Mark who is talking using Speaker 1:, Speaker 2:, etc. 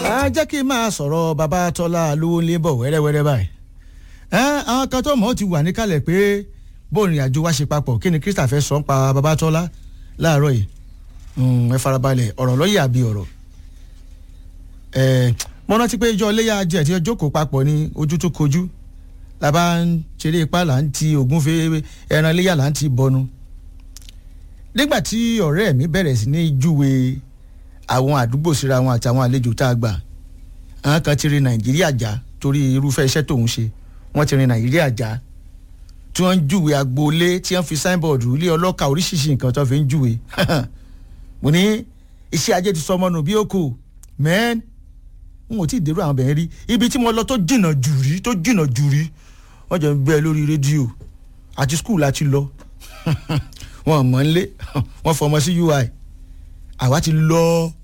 Speaker 1: a jẹ́ kí n máa sọ̀rọ̀ bàbá tọ́lá lówó ń bọ̀ wẹ́rẹ́wẹ́rẹ́ báyìí àwọn kan tó mọ̀ ọ́ ti wà níkàlẹ̀ pé bóun ìrìn àjò wa ṣe papọ̀ kí ni Krista fẹ́ sọ ń pa bàbá tọ́lá láàárọ̀ yìí ẹ farabalẹ̀ ọ̀rọ̀ lọ́yẹ̀ àbí ọ̀rọ̀ mo rántí pé ijọ́ iléyà ajé àti ọjọ́ kò papọ̀ ní ojú tó kojú la bá ń ṣeré ipá là ń ti ògúnfe ẹran iléyà là ń ti bọnu nígbà tí ọ̀rẹ́ mi bẹ̀rẹ̀ sí ní júwe àwọn àdúgbò síra wọn àti àwọn àlejò tá a gbà àwọn kan ti rin nàìjíríà já torí irúfẹ́ iṣẹ́ tóun ṣe wọ́n ti rin nàìjíríà já tí wọ́n ń júwe agboolé tí wọ́n fi signboard ilé ọlọ́ka oríṣiríṣi nǹkan tó fi ń júwe mo ní iṣẹ́ ajé ti sọ ọmọ nù bí ó kù mẹ́ẹ́n n ò tí ì dérò àwọn bẹ̀rẹ̀ rí ibi tí mo lọ tó jìnnà jù rí tó jìnnà jù rí wọ́n jẹ́ ń gbẹ́ lórí rédíò àti skul láti lọ wọ́n mọ̀ ń lé wọ́n fọmọ sí ui àwa ti lọ